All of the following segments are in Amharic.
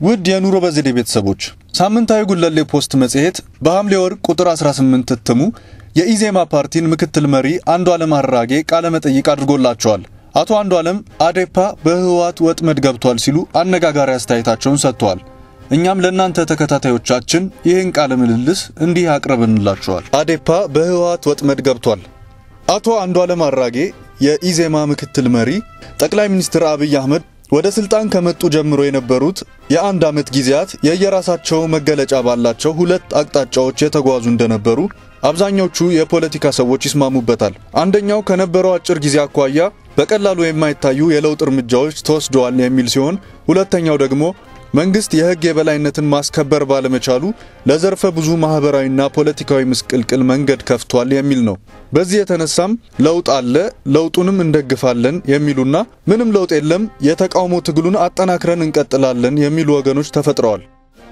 ውድ የኑሮ በዘዴ ቤተሰቦች ሳምንታዊ ጉለሌ ፖስት መጽሔት በሐምሌ ወር ቁጥር 18 እትሙ የኢዜማ ፓርቲን ምክትል መሪ አንዱዓለም አራጌ ቃለ መጠይቅ አድርጎላቸዋል። አቶ አንዱዓለም አዴፓ በህወሓት ወጥመድ ገብቷል ሲሉ አነጋጋሪ አስተያየታቸውን ሰጥተዋል። እኛም ለእናንተ ተከታታዮቻችን ይህን ቃለ ምልልስ እንዲህ አቅርበንላቸዋል። አዴፓ በህወሓት ወጥመድ ገብቷል። አቶ አንዱዓለም አራጌ የኢዜማ ምክትል መሪ ጠቅላይ ሚኒስትር አብይ አህመድ ወደ ስልጣን ከመጡ ጀምሮ የነበሩት የአንድ ዓመት ጊዜያት የየራሳቸው መገለጫ ባላቸው ሁለት አቅጣጫዎች የተጓዙ እንደነበሩ አብዛኞቹ የፖለቲካ ሰዎች ይስማሙበታል። አንደኛው ከነበረው አጭር ጊዜ አኳያ በቀላሉ የማይታዩ የለውጥ እርምጃዎች ተወስደዋል የሚል ሲሆን፣ ሁለተኛው ደግሞ መንግስት የህግ የበላይነትን ማስከበር ባለመቻሉ ለዘርፈ ብዙ ማህበራዊና ፖለቲካዊ ምስቅልቅል መንገድ ከፍቷል የሚል ነው። በዚህ የተነሳም ለውጥ አለ፣ ለውጡንም እንደግፋለን የሚሉና ምንም ለውጥ የለም፣ የተቃውሞ ትግሉን አጠናክረን እንቀጥላለን የሚሉ ወገኖች ተፈጥረዋል።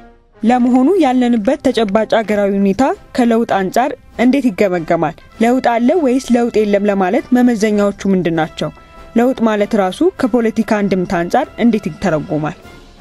ለመሆኑ ያለንበት ተጨባጭ አገራዊ ሁኔታ ከለውጥ አንጻር እንዴት ይገመገማል? ለውጥ አለ ወይስ ለውጥ የለም ለማለት መመዘኛዎቹ ምንድን ናቸው? ለውጥ ማለት ራሱ ከፖለቲካ አንድምታ አንጻር እንዴት ይተረጎማል?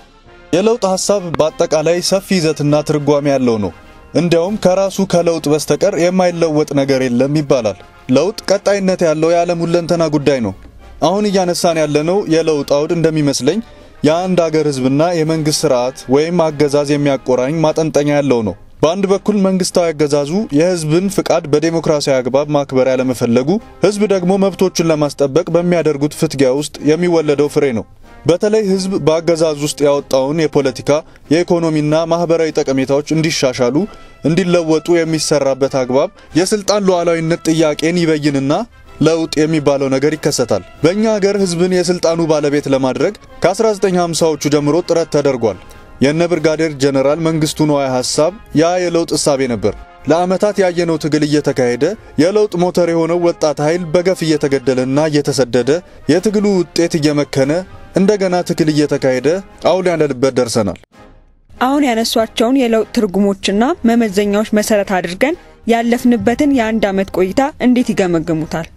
የለውጥ ሐሳብ በአጠቃላይ ሰፊ ይዘትና ትርጓሜ ያለው ነው። እንዲያውም ከራሱ ከለውጥ በስተቀር የማይለወጥ ነገር የለም ይባላል። ለውጥ ቀጣይነት ያለው የዓለም ሁለንተና ጉዳይ ነው። አሁን እያነሳን ያለነው የለውጥ አውድ እንደሚመስለኝ የአንድ አገር ሕዝብና የመንግስት ስርዓት ወይም አገዛዝ የሚያቆራኝ ማጠንጠኛ ያለው ነው። በአንድ በኩል መንግስታዊ አገዛዙ የህዝብን ፍቃድ በዴሞክራሲያዊ አግባብ ማክበር ያለመፈለጉ፣ ህዝብ ደግሞ መብቶቹን ለማስጠበቅ በሚያደርጉት ፍትጊያ ውስጥ የሚወለደው ፍሬ ነው። በተለይ ህዝብ በአገዛዝ ውስጥ ያወጣውን የፖለቲካ የኢኮኖሚና ማህበራዊ ጠቀሜታዎች እንዲሻሻሉ እንዲለወጡ የሚሰራበት አግባብ የስልጣን ሉዓላዊነት ጥያቄን ይበይንና ለውጥ የሚባለው ነገር ይከሰታል። በእኛ ሀገር ህዝብን የስልጣኑ ባለቤት ለማድረግ ከ1950ዎቹ ጀምሮ ጥረት ተደርጓል። የነ ብርጋዴር ጀነራል መንግስቱ ነዋይ ሐሳብ ያ የለውጥ እሳቤ ነበር። ለዓመታት ያየነው ትግል እየተካሄደ የለውጥ ሞተር የሆነው ወጣት ኃይል በገፍ እየተገደለና እየተሰደደ የትግሉ ውጤት እየመከነ እንደገና ትግል እየተካሄደ አሁን ያለንበት ደርሰናል። አሁን ያነሷቸውን የለውጥ ትርጉሞችና መመዘኛዎች መሰረት አድርገን ያለፍንበትን የአንድ ዓመት ቆይታ እንዴት ይገመግሙታል?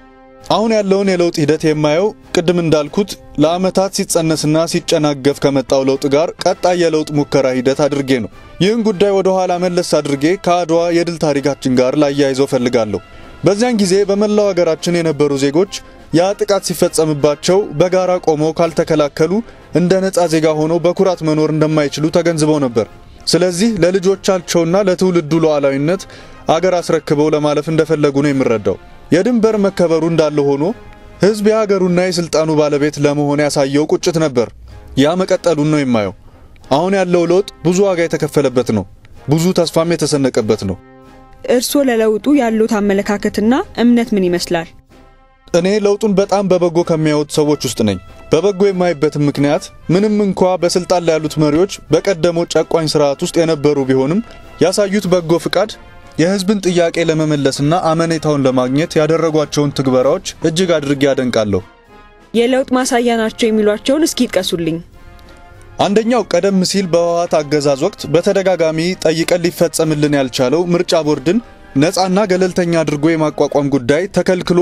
አሁን ያለውን የለውጥ ሂደት የማየው ቅድም እንዳልኩት ለዓመታት ሲጸነስና ሲጨናገፍ ከመጣው ለውጥ ጋር ቀጣይ የለውጥ ሙከራ ሂደት አድርጌ ነው። ይህን ጉዳይ ወደ ኋላ መለስ አድርጌ ከአድዋ የድል ታሪካችን ጋር ላያይዘው ፈልጋለሁ። በዚያን ጊዜ በመላው ሀገራችን የነበሩ ዜጎች ያ ጥቃት ሲፈጸምባቸው በጋራ ቆመው ካልተከላከሉ እንደ ነፃ ዜጋ ሆነው በኩራት መኖር እንደማይችሉ ተገንዝበው ነበር። ስለዚህ ለልጆቻቸውና ለትውልዱ ሉዓላዊነት አገር አስረክበው ለማለፍ እንደፈለጉ ነው የምረዳው። የድንበር መከበሩ እንዳለ ሆኖ ሕዝብ የሀገሩና የስልጣኑ ባለቤት ለመሆን ያሳየው ቁጭት ነበር። ያ መቀጠሉን ነው የማየው። አሁን ያለው ለውጥ ብዙ ዋጋ የተከፈለበት ነው። ብዙ ተስፋም የተሰነቀበት ነው። እርስዎ ለለውጡ ያሉት አመለካከትና እምነት ምን ይመስላል? እኔ ለውጡን በጣም በበጎ ከሚያዩት ሰዎች ውስጥ ነኝ። በበጎ የማይበትም ምክንያት ምንም እንኳ በስልጣን ላይ ያሉት መሪዎች በቀደመው ጨቋኝ ስርዓት ውስጥ የነበሩ ቢሆንም ያሳዩት በጎ ፍቃድ የህዝብን ጥያቄ ለመመለስና አመኔታውን ለማግኘት ያደረጓቸውን ትግበራዎች እጅግ አድርጌ ያደንቃለሁ። የለውጥ ማሳያ ናቸው የሚሏቸውን እስኪ ይጥቀሱልኝ። አንደኛው ቀደም ሲል በህወሓት አገዛዝ ወቅት በተደጋጋሚ ጠይቀን ሊፈጸምልን ያልቻለው ምርጫ ቦርድን ነፃና ገለልተኛ አድርጎ የማቋቋም ጉዳይ ተከልክሎ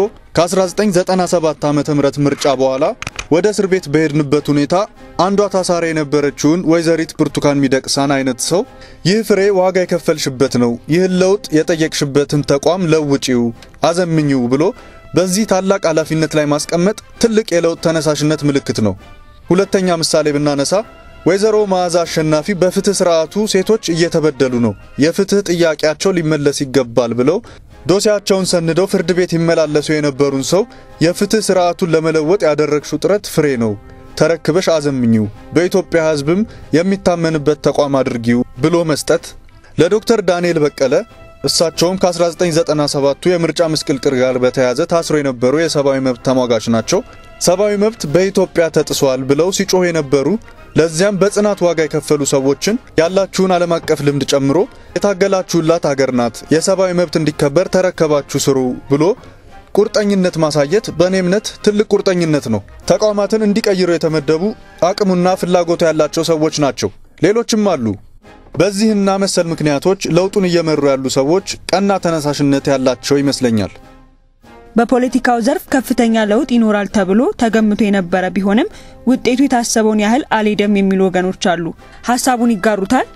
ከ1997 ዓ.ም ምርጫ በኋላ ወደ እስር ቤት በሄድንበት ሁኔታ አንዷ ታሳሪ የነበረችውን ወይዘሪት ብርቱካን ሚደቅሳን አይነት ሰው ይህ ፍሬ ዋጋ የከፈልሽበት ነው፣ ይህን ለውጥ የጠየቅሽበትን ተቋም ለውጪው፣ አዘምኚው ብሎ በዚህ ታላቅ ኃላፊነት ላይ ማስቀመጥ ትልቅ የለውጥ ተነሳሽነት ምልክት ነው። ሁለተኛ ምሳሌ ብናነሳ ወይዘሮ መዓዛ አሸናፊ በፍትህ ስርዓቱ ሴቶች እየተበደሉ ነው፣ የፍትህ ጥያቄያቸው ሊመለስ ይገባል ብለው ዶሴያቸውን ሰንደው ፍርድ ቤት ይመላለሱ የነበሩን ሰው የፍትህ ስርዓቱን ለመለወጥ ያደረግሽው ጥረት ፍሬ ነው፣ ተረክበሽ አዘምኚው፣ በኢትዮጵያ ሕዝብም የሚታመንበት ተቋም አድርጊው ብሎ መስጠት። ለዶክተር ዳንኤል በቀለ እሳቸውም ከ1997ቱ የምርጫ ምስቅልቅል ጋር በተያያዘ ታስሮ የነበሩ የሰብአዊ መብት ተሟጋች ናቸው። ሰብአዊ መብት በኢትዮጵያ ተጥሷል ብለው ሲጮህ የነበሩ ለዚያም በጽናት ዋጋ የከፈሉ ሰዎችን ያላችሁን ዓለም አቀፍ ልምድ ጨምሮ የታገላችሁላት ሀገር ናት፣ የሰብአዊ መብት እንዲከበር ተረከባችሁ ስሩ ብሎ ቁርጠኝነት ማሳየት በእኔ እምነት ትልቅ ቁርጠኝነት ነው። ተቋማትን እንዲቀይሩ የተመደቡ አቅሙና ፍላጎቱ ያላቸው ሰዎች ናቸው። ሌሎችም አሉ። በዚህና መሰል ምክንያቶች ለውጡን እየመሩ ያሉ ሰዎች ቀና ተነሳሽነት ያላቸው ይመስለኛል። በፖለቲካው ዘርፍ ከፍተኛ ለውጥ ይኖራል ተብሎ ተገምቶ የነበረ ቢሆንም ውጤቱ የታሰበውን ያህል አልሄደም የሚሉ ወገኖች አሉ። ሀሳቡን ይጋሩታል?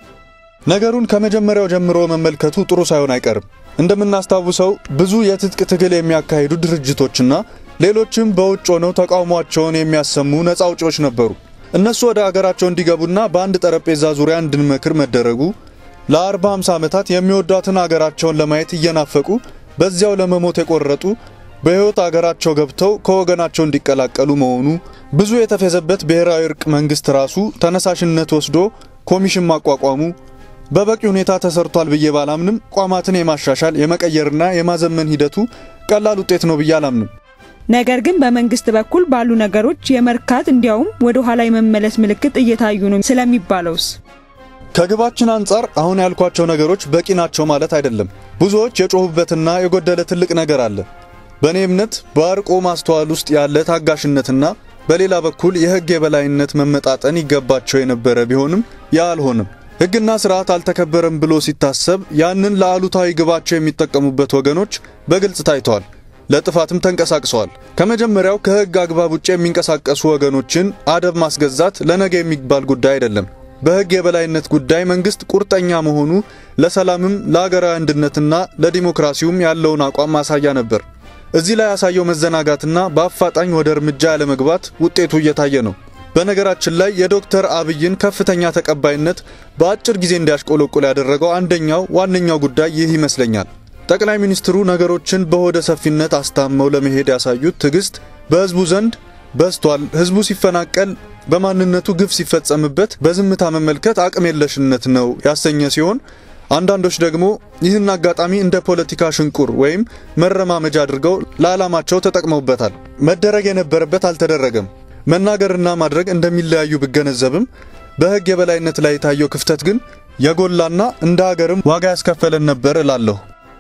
ነገሩን ከመጀመሪያው ጀምሮ መመልከቱ ጥሩ ሳይሆን አይቀርም። እንደምናስታውሰው ብዙ የትጥቅ ትግል የሚያካሂዱ ድርጅቶችና ሌሎችም በውጭ ሆነው ተቃውሟቸውን የሚያሰሙ ነፃ አውጪዎች ነበሩ። እነሱ ወደ አገራቸው እንዲገቡና በአንድ ጠረጴዛ ዙሪያ እንድንመክር መደረጉ ለ40 50 ዓመታት የሚወዷትን አገራቸውን ለማየት እየናፈቁ በዚያው ለመሞት የቆረጡ በሕይወት አገራቸው ገብተው ከወገናቸው እንዲቀላቀሉ መሆኑ ብዙ የተፌዘበት ብሔራዊ እርቅ መንግስት ራሱ ተነሳሽነት ወስዶ ኮሚሽን ማቋቋሙ በበቂ ሁኔታ ተሰርቷል ብዬ ባላምንም ቋማትን የማሻሻል የመቀየርና የማዘመን ሂደቱ ቀላል ውጤት ነው ብዬ አላምንም። ነገር ግን በመንግስት በኩል ባሉ ነገሮች የመርካት እንዲያውም ወደ ኋላ የመመለስ ምልክት እየታዩ ነው ስለሚባለውስ? ከግባችን አንጻር አሁን ያልኳቸው ነገሮች በቂ ናቸው ማለት አይደለም። ብዙዎች የጮሁበትና የጎደለ ትልቅ ነገር አለ። በእኔ እምነት በአርቆ ማስተዋል ውስጥ ያለ ታጋሽነትና በሌላ በኩል የህግ የበላይነት መመጣጠን ይገባቸው የነበረ ቢሆንም ያ አልሆንም። ህግና ስርዓት አልተከበረም ብሎ ሲታሰብ ያንን ለአሉታዊ ግባቸው የሚጠቀሙበት ወገኖች በግልጽ ታይተዋል። ለጥፋትም ተንቀሳቅሰዋል። ከመጀመሪያው ከህግ አግባብ ውጭ የሚንቀሳቀሱ ወገኖችን አደብ ማስገዛት ለነገ የሚባል ጉዳይ አይደለም። በህግ የበላይነት ጉዳይ መንግስት ቁርጠኛ መሆኑ ለሰላምም ለአገራዊ አንድነትና ለዲሞክራሲውም ያለውን አቋም ማሳያ ነበር። እዚህ ላይ ያሳየው መዘናጋትና በአፋጣኝ ወደ እርምጃ ያለመግባት ውጤቱ እየታየ ነው። በነገራችን ላይ የዶክተር አብይን ከፍተኛ ተቀባይነት በአጭር ጊዜ እንዲያሽቆለቁል ያደረገው አንደኛው ዋነኛው ጉዳይ ይህ ይመስለኛል። ጠቅላይ ሚኒስትሩ ነገሮችን በሆደ ሰፊነት አስታመው ለመሄድ ያሳዩት ትዕግስት በህዝቡ ዘንድ በስቷል። ህዝቡ ሲፈናቀል፣ በማንነቱ ግፍ ሲፈጸምበት በዝምታ መመልከት አቅም የለሽነት ነው ያሰኘ ሲሆን አንዳንዶች ደግሞ ይህን አጋጣሚ እንደ ፖለቲካ ሽንቁር ወይም መረማመጃ አድርገው ለዓላማቸው ተጠቅመውበታል። መደረግ የነበረበት አልተደረገም። መናገርና ማድረግ እንደሚለያዩ ብገነዘብም በህግ የበላይነት ላይ የታየው ክፍተት ግን የጎላና እንደ ሀገርም ዋጋ ያስከፈለን ነበር እላለሁ።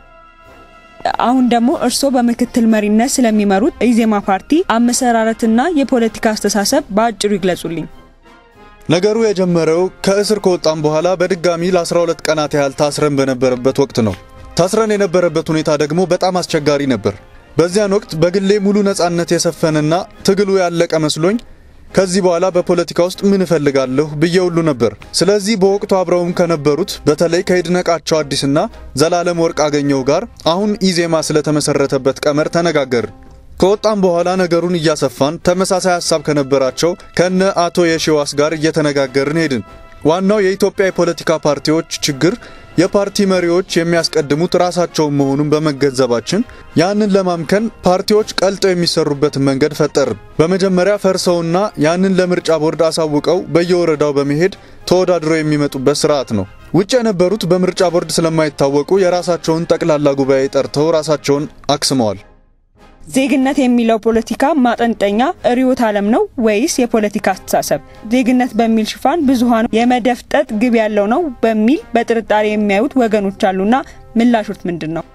አሁን ደግሞ እርስዎ በምክትል መሪነት ስለሚመሩት ኢዜማ ፓርቲ አመሰራረትና የፖለቲካ አስተሳሰብ በአጭሩ ይግለጹልኝ። ነገሩ የጀመረው ከእስር ከወጣም በኋላ በድጋሚ ለ12 ቀናት ያህል ታስረን በነበረበት ወቅት ነው። ታስረን የነበረበት ሁኔታ ደግሞ በጣም አስቸጋሪ ነበር። በዚያን ወቅት በግሌ ሙሉ ነጻነት የሰፈነና ትግሉ ያለቀ መስሎኝ ከዚህ በኋላ በፖለቲካ ውስጥ ምን እፈልጋለሁ ብዬ ሁሉ ነበር። ስለዚህ በወቅቱ አብረውም ከነበሩት በተለይ ከይድነቃቸው አዲስና ዘላለም ወርቅ አገኘው ጋር አሁን ኢዜማ ስለተመሰረተበት ቀመር ተነጋገርን። ከወጣም በኋላ ነገሩን እያሰፋን ተመሳሳይ ሀሳብ ከነበራቸው ከነ አቶ የሺዋስ ጋር እየተነጋገርን ሄድን። ዋናው የኢትዮጵያ የፖለቲካ ፓርቲዎች ችግር የፓርቲ መሪዎች የሚያስቀድሙት ራሳቸውን መሆኑን በመገንዘባችን ያንን ለማምከን ፓርቲዎች ቀልጠው የሚሰሩበትን መንገድ ፈጠርን። በመጀመሪያ ፈርሰውና ያንን ለምርጫ ቦርድ አሳውቀው በየወረዳው በመሄድ ተወዳድረው የሚመጡበት ስርዓት ነው። ውጭ የነበሩት በምርጫ ቦርድ ስለማይታወቁ የራሳቸውን ጠቅላላ ጉባኤ ጠርተው ራሳቸውን አክስመዋል። ዜግነት የሚለው ፖለቲካ ማጠንጠኛ ርዕዮተ ዓለም ነው ወይስ የፖለቲካ አስተሳሰብ? ዜግነት በሚል ሽፋን ብዙሃኑ የመደፍጠጥ ግብ ያለው ነው በሚል በጥርጣሬ የሚያዩት ወገኖች አሉና ምላሾት ምንድን ነው?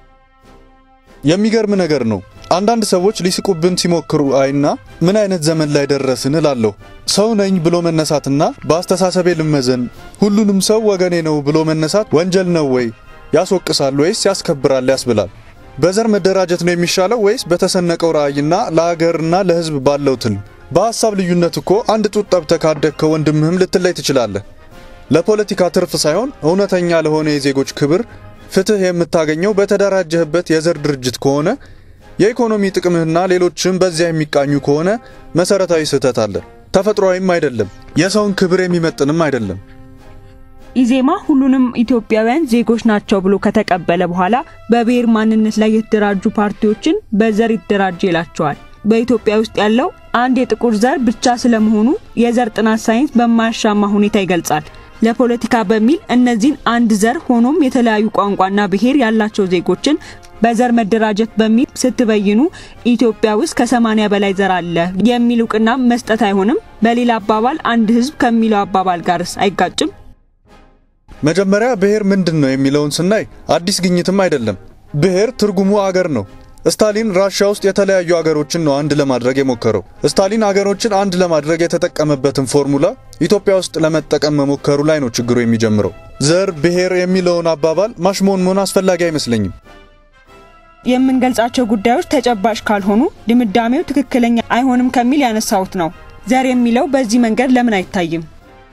የሚገርም ነገር ነው። አንዳንድ ሰዎች ሊስቁብን ሲሞክሩ አይና ምን አይነት ዘመን ላይ ደረስን እላለሁ። ሰው ነኝ ብሎ መነሳትና በአስተሳሰቤ ልመዘን ሁሉንም ሰው ወገኔ ነው ብሎ መነሳት ወንጀል ነው ወይ? ያስወቅሳል ወይስ ያስከብራል ያስብላል። በዘር መደራጀት ነው የሚሻለው ወይስ በተሰነቀው ራዕይና ለሀገርና ለሕዝብ ባለው ትልም? በሀሳብ ልዩነት እኮ አንድ ጡት ጠብተህ ካደግከው ወንድምህም ልትለይ ትችላለህ። ለፖለቲካ ትርፍ ሳይሆን እውነተኛ ለሆነ የዜጎች ክብር፣ ፍትህ የምታገኘው በተደራጀህበት የዘር ድርጅት ከሆነ የኢኮኖሚ ጥቅምህና ሌሎችም በዚያ የሚቃኙ ከሆነ መሰረታዊ ስህተት አለ። ተፈጥሯዊም አይደለም፣ የሰውን ክብር የሚመጥንም አይደለም። ኢዜማ ሁሉንም ኢትዮጵያውያን ዜጎች ናቸው ብሎ ከተቀበለ በኋላ በብሔር ማንነት ላይ የተደራጁ ፓርቲዎችን በዘር ይደራጅ ይላቸዋል። በኢትዮጵያ ውስጥ ያለው አንድ የጥቁር ዘር ብቻ ስለመሆኑ የዘር ጥናት ሳይንስ በማያሻማ ሁኔታ ይገልጻል። ለፖለቲካ በሚል እነዚህን አንድ ዘር ሆኖም የተለያዩ ቋንቋና ብሔር ያላቸው ዜጎችን በዘር መደራጀት በሚል ስትበይኑ ኢትዮጵያ ውስጥ ከሰማኒያ በላይ ዘር አለ የሚል እውቅና መስጠት አይሆንም? በሌላ አባባል አንድ ሕዝብ ከሚለው አባባል ጋርስ አይጋጭም? መጀመሪያ ብሔር ምንድን ነው የሚለውን ስናይ አዲስ ግኝትም አይደለም። ብሔር ትርጉሙ አገር ነው። ስታሊን ራሽያ ውስጥ የተለያዩ አገሮችን ነው አንድ ለማድረግ የሞከረው። ስታሊን አገሮችን አንድ ለማድረግ የተጠቀመበትን ፎርሙላ ኢትዮጵያ ውስጥ ለመጠቀም መሞከሩ ላይ ነው ችግሩ የሚጀምረው። ዘር፣ ብሔር የሚለውን አባባል ማሽሞንሞን አስፈላጊ አይመስለኝም። የምንገልጻቸው ጉዳዮች ተጨባጭ ካልሆኑ ድምዳሜው ትክክለኛ አይሆንም ከሚል ያነሳሁት ነው። ዘር የሚለው በዚህ መንገድ ለምን አይታይም?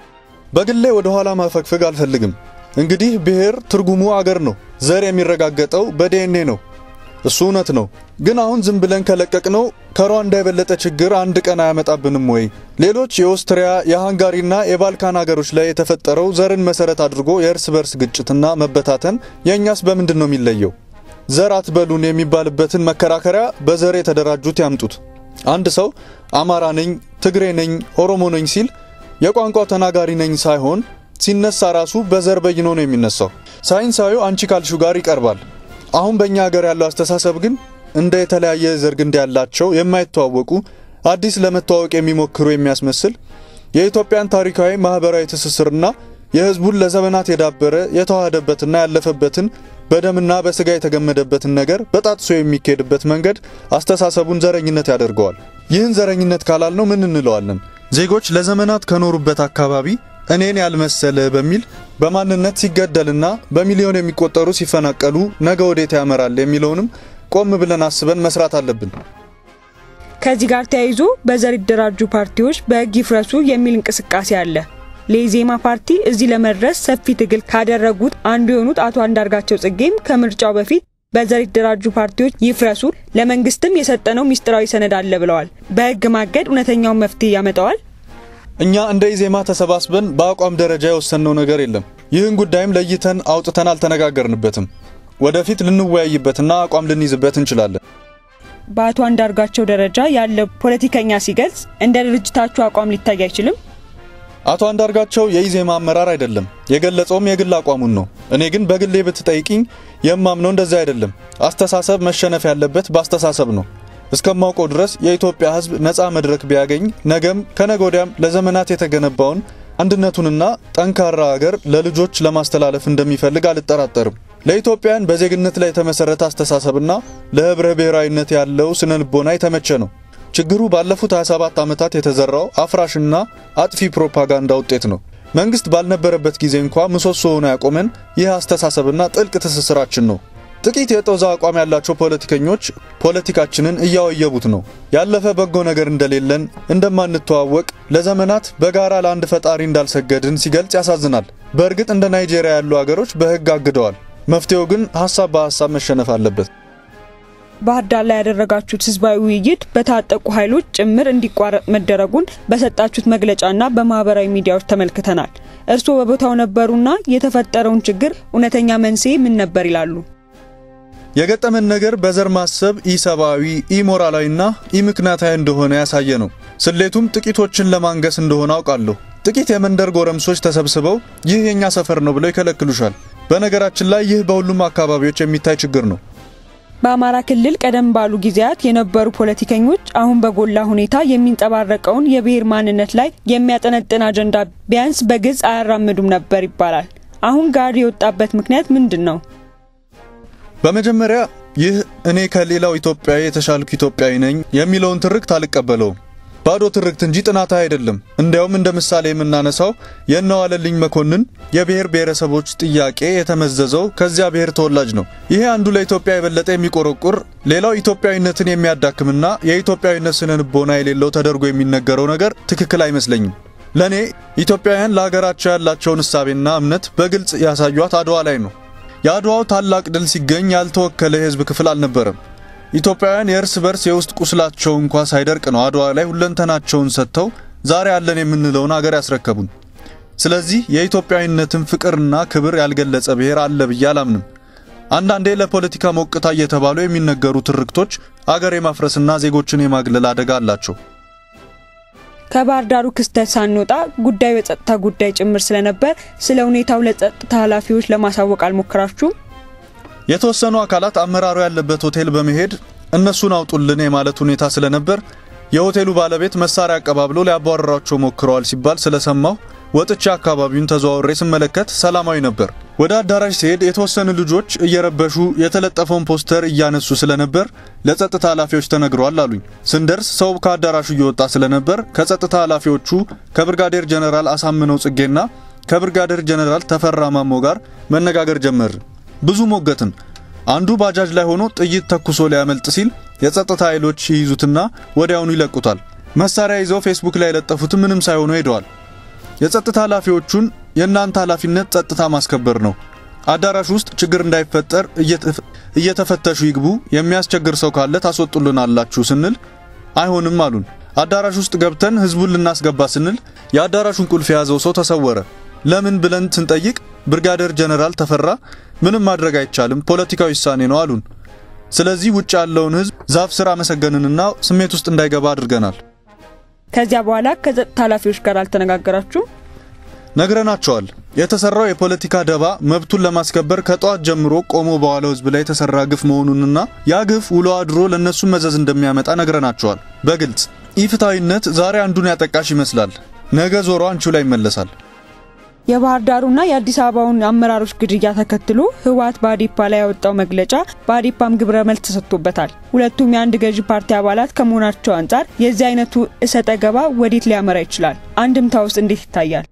በግሌ ወደ ኋላ ማፈግፈግ አልፈልግም። እንግዲህ ብሔር ትርጉሙ አገር ነው። ዘር የሚረጋገጠው በዲኤንኤ ነው። እሱ እውነት ነው። ግን አሁን ዝም ብለን ከለቀቅነው ከሩዋንዳ የበለጠ ችግር አንድ ቀን አያመጣብንም ወይ? ሌሎች የኦስትሪያ የሃንጋሪና የባልካን ሀገሮች ላይ የተፈጠረው ዘርን መሰረት አድርጎ የእርስ በርስ ግጭትና መበታተን የእኛስ በምንድን ነው የሚለየው? ዘር አትበሉን የሚባልበትን መከራከሪያ በዘር የተደራጁት ያምጡት። አንድ ሰው አማራ ነኝ፣ ትግሬ ነኝ፣ ኦሮሞ ነኝ ሲል የቋንቋው ተናጋሪ ነኝ ሳይሆን ሲነሳ ራሱ በዘር በይኖ ነው የሚነሳው። ሳይንሳዊው አንቺ ካልሹ ጋር ይቀርባል። አሁን በእኛ ሀገር ያለው አስተሳሰብ ግን እንደ የተለያየ ዘር ግንድ ያላቸው የማይተዋወቁ አዲስ ለመተዋወቅ የሚሞክሩ የሚያስመስል የኢትዮጵያን ታሪካዊ ማህበራዊ ትስስርና የሕዝቡን ለዘመናት የዳበረ የተዋሃደበትና ያለፈበትን በደምና በስጋ የተገመደበትን ነገር በጣጥሶ የሚካሄድበት መንገድ አስተሳሰቡን ዘረኝነት ያደርገዋል። ይህን ዘረኝነት ካላልነው ምን እንለዋለን? ዜጎች ለዘመናት ከኖሩበት አካባቢ እኔን ያልመሰለ በሚል በማንነት ሲገደልና በሚሊዮን የሚቆጠሩ ሲፈናቀሉ ነገ ወዴት ያመራል የሚለውንም ቆም ብለን አስበን መስራት አለብን። ከዚህ ጋር ተያይዞ በዘር የተደራጁ ፓርቲዎች በሕግ ይፍረሱ የሚል እንቅስቃሴ አለ። ለኢዜማ ፓርቲ እዚህ ለመድረስ ሰፊ ትግል ካደረጉት አንዱ የሆኑት አቶ አንዳርጋቸው ጽጌም ከምርጫው በፊት በዘር የተደራጁ ፓርቲዎች ይፍረሱ፣ ለመንግስትም የሰጠነው ሚስጥራዊ ሰነድ አለ ብለዋል። በሕግ ማገድ እውነተኛውን መፍትሄ ያመጣዋል? እኛ እንደ ኢዜማ ተሰባስበን በአቋም ደረጃ የወሰንነው ነገር የለም። ይህን ጉዳይም ለይተን አውጥተን አልተነጋገርንበትም። ወደፊት ልንወያይበትና አቋም ልንይዝበት እንችላለን። በአቶ አንዳርጋቸው ደረጃ ያለ ፖለቲከኛ ሲገልጽ እንደ ድርጅታችሁ አቋም ሊታይ አይችልም? አቶ አንዳርጋቸው የኢዜማ አመራር አይደለም። የገለጸውም የግል አቋሙን ነው። እኔ ግን በግሌ ብትጠይቅኝ የማምነው እንደዚህ አይደለም። አስተሳሰብ መሸነፍ ያለበት በአስተሳሰብ ነው። እስከማውቀው ድረስ የኢትዮጵያ ሕዝብ ነፃ መድረክ ቢያገኝ ነገም ከነገ ወዲያም ለዘመናት የተገነባውን አንድነቱንና ጠንካራ ሀገር ለልጆች ለማስተላለፍ እንደሚፈልግ አልጠራጠርም። ለኢትዮጵያን በዜግነት ላይ የተመሰረተ አስተሳሰብና ለህብረ ብሔራዊነት ያለው ስነ ልቦና የተመቸ ነው። ችግሩ ባለፉት 27 ዓመታት የተዘራው አፍራሽና አጥፊ ፕሮፓጋንዳ ውጤት ነው። መንግስት ባልነበረበት ጊዜ እንኳ ምሰሶ ሆኖ ያቆመን ይህ አስተሳሰብና ጥልቅ ትስስራችን ነው። ጥቂት የጦዛ አቋም ያላቸው ፖለቲከኞች ፖለቲካችንን እያወየቡት ነው። ያለፈ በጎ ነገር እንደሌለን፣ እንደማንተዋወቅ፣ ለዘመናት በጋራ ለአንድ ፈጣሪ እንዳልሰገድን ሲገልጽ ያሳዝናል። በእርግጥ እንደ ናይጄሪያ ያሉ አገሮች በህግ አግደዋል። መፍትሄው ግን ሀሳብ በሀሳብ መሸነፍ አለበት። ባህር ዳር ላይ ያደረጋችሁት ህዝባዊ ውይይት በታጠቁ ኃይሎች ጭምር እንዲቋረጥ መደረጉን በሰጣችሁት መግለጫና በማህበራዊ ሚዲያዎች ተመልክተናል። እርስዎ በቦታው ነበሩና የተፈጠረውን ችግር እውነተኛ መንስኤ ምን ነበር ይላሉ? የገጠመን ነገር በዘር ማሰብ ኢሰብአዊ፣ ኢሞራላዊና ኢምክንያታዊ እንደሆነ ያሳየ ነው። ስሌቱም ጥቂቶችን ለማንገስ እንደሆነ አውቃለሁ። ጥቂት የመንደር ጎረምሶች ተሰብስበው ይህ የኛ ሰፈር ነው ብለው ይከለክሉሻል። በነገራችን ላይ ይህ በሁሉም አካባቢዎች የሚታይ ችግር ነው። በአማራ ክልል ቀደም ባሉ ጊዜያት የነበሩ ፖለቲከኞች አሁን በጎላ ሁኔታ የሚንጸባረቀውን የብሔር ማንነት ላይ የሚያጠነጥን አጀንዳ ቢያንስ በግልጽ አያራምዱም ነበር ይባላል። አሁን ጋር የወጣበት ምክንያት ምንድን ነው? በመጀመሪያ ይህ እኔ ከሌላው ኢትዮጵያዊ የተሻልኩ ኢትዮጵያዊ ነኝ የሚለውን ትርክት አልቀበለውም። ባዶ ትርክት እንጂ ጥናታዊ አይደለም። እንዲያውም እንደ ምሳሌ የምናነሳው የነዋለልኝ መኮንን የብሔር ብሔረሰቦች ጥያቄ የተመዘዘው ከዚያ ብሔር ተወላጅ ነው። ይሄ አንዱ ለኢትዮጵያ የበለጠ የሚቆረቁር ሌላው ኢትዮጵያዊነትን የሚያዳክምና የኢትዮጵያዊነት ስነ ልቦና የሌለው ተደርጎ የሚነገረው ነገር ትክክል አይመስለኝም። ለእኔ ኢትዮጵያውያን ለሀገራቸው ያላቸውን እሳቤና እምነት በግልጽ ያሳዩት አድዋ ላይ ነው። የአድዋው ታላቅ ድል ሲገኝ ያልተወከለ የህዝብ ክፍል አልነበረም። ኢትዮጵያውያን የእርስ በርስ የውስጥ ቁስላቸው እንኳ ሳይደርቅ ነው አድዋ ላይ ሁለንተናቸውን ሰጥተው ዛሬ ያለን የምንለውን አገር ያስረከቡን። ስለዚህ የኢትዮጵያዊነትን ፍቅርና ክብር ያልገለጸ ብሔር አለ ብዬ አላምንም። አንዳንዴ ለፖለቲካ ሞቅታ እየተባሉ የሚነገሩ ትርክቶች አገር የማፍረስና ዜጎችን የማግለል አደጋ አላቸው። ከባህር ዳሩ ክስተት ሳንወጣ ጉዳዩ የጸጥታ ጉዳይ ጭምር ስለነበር ስለ ሁኔታው ለጸጥታ ኃላፊዎች ለማሳወቅ አልሞከራችሁም? የተወሰኑ አካላት አመራሩ ያለበት ሆቴል በመሄድ እነሱን አውጡልን የማለት ሁኔታ ስለነበር የሆቴሉ ባለቤት መሳሪያ አቀባብሎ ሊያባረራቸው ሞክረዋል ሲባል ስለሰማሁ ወጥቼ አካባቢውን ተዘዋውሬ ስመለከት ሰላማዊ ነበር። ወደ አዳራሽ ሲሄድ የተወሰኑ ልጆች እየረበሹ የተለጠፈውን ፖስተር እያነሱ ስለነበር ለጸጥታ ኃላፊዎች ተነግረዋል አሉኝ። ስንደርስ ሰው ከአዳራሹ እየወጣ ስለነበር ከጸጥታ ኃላፊዎቹ ከብርጋዴር ጀነራል አሳምነው ጽጌና ከብርጋዴር ጀነራል ተፈራ ማሞ ጋር መነጋገር ጀመርን። ብዙ ሞገትን። አንዱ ባጃጅ ላይ ሆኖ ጥይት ተኩሶ ሊያመልጥ ሲል የጸጥታ ኃይሎች ይይዙትና ወዲያውኑ ይለቁታል። መሳሪያ ይዘው ፌስቡክ ላይ የለጠፉት ምንም ሳይሆኑ ሄደዋል። የጸጥታ ኃላፊዎቹን የእናንተ ኃላፊነት ጸጥታ ማስከበር ነው፣ አዳራሽ ውስጥ ችግር እንዳይፈጠር እየተፈተሹ ይግቡ፣ የሚያስቸግር ሰው ካለ ታስወጡልናላችሁ ስንል አይሆንም አሉን። አዳራሽ ውስጥ ገብተን ህዝቡን ልናስገባ ስንል የአዳራሹን ቁልፍ የያዘው ሰው ተሰወረ። ለምን ብለን ስንጠይቅ ብርጋዴር ጀነራል ተፈራ ምንም ማድረግ አይቻልም፣ ፖለቲካዊ ውሳኔ ነው አሉን። ስለዚህ ውጭ ያለውን ህዝብ ዛፍ ስር አመሰገንንና ስሜት ውስጥ እንዳይገባ አድርገናል። ከዚያ በኋላ ከጸጥታ ኃላፊዎች ጋር አልተነጋገራችሁም? ነግረናቸዋል። የተሰራው የፖለቲካ ደባ መብቱን ለማስከበር ከጠዋት ጀምሮ ቆሞ በዋለው ህዝብ ላይ የተሰራ ግፍ መሆኑንና ያ ግፍ ውሎ አድሮ ለእነሱም መዘዝ እንደሚያመጣ ነግረናቸዋል። በግልጽ ኢፍትሐዊነት ዛሬ አንዱን ያጠቃሽ ይመስላል፣ ነገ ዞሮ አንቺው ላይ ይመለሳል። የባህር ዳሩና የአዲስ አበባውን አመራሮች ግድያ ተከትሎ ህወሓት በአዴፓ ላይ ያወጣው መግለጫ በአዴፓም ግብረ መልስ ተሰጥቶበታል። ሁለቱም የአንድ ገዢ ፓርቲ አባላት ከመሆናቸው አንጻር የዚህ አይነቱ እሰጠ ገባ ወዴት ሊያመራ ይችላል? አንድምታ ውስጥ እንዴት ይታያል?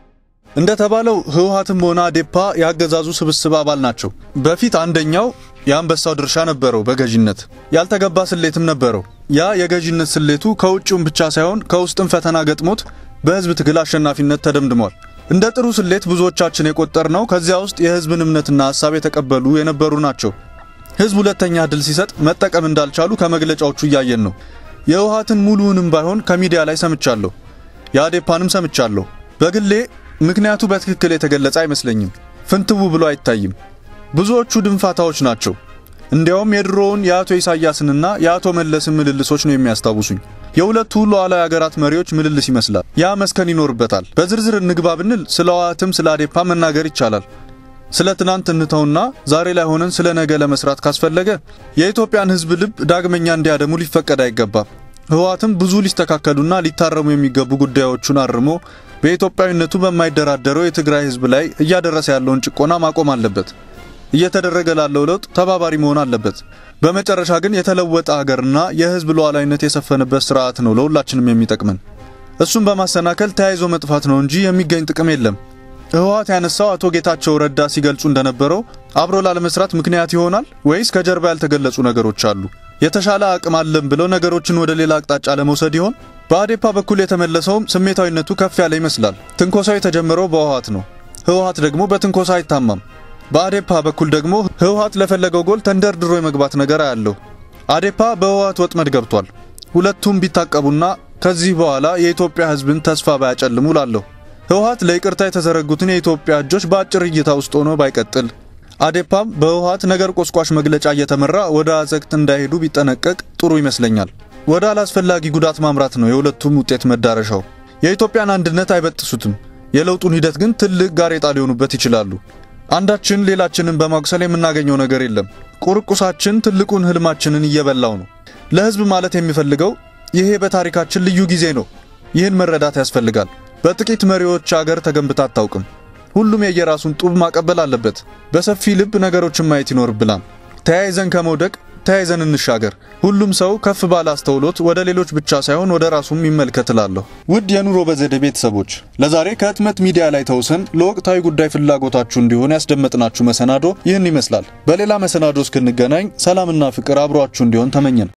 እንደተባለው ህወሓትም ሆነ አዴፓ ያገዛዙ ስብስብ አባል ናቸው። በፊት አንደኛው የአንበሳው ድርሻ ነበረው በገዢነት ያልተገባ ስሌትም ነበረው። ያ የገዢነት ስሌቱ ከውጭውም ብቻ ሳይሆን ከውስጥም ፈተና ገጥሞት በህዝብ ትግል አሸናፊነት ተደምድሟል። እንደ ጥሩ ስሌት ብዙዎቻችን የቆጠርነው ከዚያ ውስጥ የህዝብን እምነትና ሀሳብ የተቀበሉ የነበሩ ናቸው። ህዝብ ሁለተኛ እድል ሲሰጥ መጠቀም እንዳልቻሉ ከመግለጫዎቹ እያየን ነው። የህወሓትን ሙሉውንም ባይሆን ከሚዲያ ላይ ሰምቻለሁ፣ የአዴፓንም ሰምቻለሁ። በግሌ ምክንያቱ በትክክል የተገለጸ አይመስለኝም። ፍንትው ብሎ አይታይም። ብዙዎቹ ድንፋታዎች ናቸው። እንዲያውም የድሮውን የአቶ ኢሳያስንና የአቶ መለስን ምልልሶች ነው የሚያስታውሱኝ። የሁለቱ ሉዓላዊ ሀገራት መሪዎች ምልልስ ይመስላል። ያ መስከን ይኖርበታል። በዝርዝር እንግባ ብንል ስለ ህወሓትም ስለ አዴፓ መናገር ይቻላል። ስለ ትናንት እንተውና ዛሬ ላይ ሆነን ስለ ነገ ለመስራት ካስፈለገ የኢትዮጵያን ህዝብ ልብ ዳግመኛ እንዲያደሙ ሊፈቀድ አይገባም። ህወሓትም ብዙ ሊስተካከሉና ሊታረሙ የሚገቡ ጉዳዮቹን አርሞ በኢትዮጵያዊነቱ በማይደራደረው የትግራይ ህዝብ ላይ እያደረሰ ያለውን ጭቆና ማቆም አለበት። እየተደረገ ላለው ለውጥ ተባባሪ መሆን አለበት። በመጨረሻ ግን የተለወጠ ሀገርና የህዝብ ሉዓላዊነት የሰፈነበት ስርዓት ነው ለሁላችንም የሚጠቅመን። እሱን በማሰናከል ተያይዞ መጥፋት ነው እንጂ የሚገኝ ጥቅም የለም። ህወሓት ያነሳው አቶ ጌታቸው ረዳ ሲገልጹ እንደነበረው አብሮ ላለመስራት ምክንያት ይሆናል ወይስ ከጀርባ ያልተገለጹ ነገሮች አሉ? የተሻለ አቅም አለን ብለው ነገሮችን ወደ ሌላ አቅጣጫ ለመውሰድ ይሆን? በአዴፓ በኩል የተመለሰውም ስሜታዊነቱ ከፍ ያለ ይመስላል። ትንኮሳው የተጀመረው በህወሓት ነው። ህወሓት ደግሞ በትንኮሳ አይታማም። በአዴፓ በኩል ደግሞ ህወሓት ለፈለገው ጎል ተንደርድሮ የመግባት ነገር አያለው። አዴፓ በህወሓት ወጥመድ ገብቷል። ሁለቱም ቢታቀቡና ከዚህ በኋላ የኢትዮጵያ ህዝብን ተስፋ ባያጨልሙ ላለሁ። ህወሓት ለይቅርታ የተዘረጉትን የኢትዮጵያ እጆች በአጭር እይታ ውስጥ ሆኖ ባይቀጥል፣ አዴፓም በህወሓት ነገር ቆስቋሽ መግለጫ እየተመራ ወደ አዘቅት እንዳይሄዱ ቢጠነቀቅ ጥሩ ይመስለኛል። ወደ አላስፈላጊ ጉዳት ማምራት ነው የሁለቱም ውጤት መዳረሻው። የኢትዮጵያን አንድነት አይበጥሱትም። የለውጡን ሂደት ግን ትልቅ ጋሬጣ ሊሆኑበት ይችላሉ። አንዳችን ሌላችንን በማቁሰል የምናገኘው ነገር የለም። ቁርቁሳችን ትልቁን ህልማችንን እየበላው ነው። ለህዝብ ማለት የሚፈልገው ይሄ በታሪካችን ልዩ ጊዜ ነው። ይህን መረዳት ያስፈልጋል። በጥቂት መሪዎች አገር ተገንብታ አታውቅም። ሁሉም የየራሱን ጡብ ማቀበል አለበት። በሰፊ ልብ ነገሮችን ማየት ይኖርብናል። ተያይዘን ከመውደቅ ተያይዘን እንሻገር። ሁሉም ሰው ከፍ ባለ አስተውሎት ወደ ሌሎች ብቻ ሳይሆን ወደ ራሱም ይመልከት እላለሁ። ውድ የኑሮ በዘዴ ቤተሰቦች ለዛሬ ከህትመት ሚዲያ ላይ ተውሰን ለወቅታዊ ጉዳይ ፍላጎታችሁ እንዲሆን ያስደመጥናችሁ መሰናዶ ይህን ይመስላል። በሌላ መሰናዶ እስክንገናኝ ሰላምና ፍቅር አብሯችሁ እንዲሆን ተመኘን።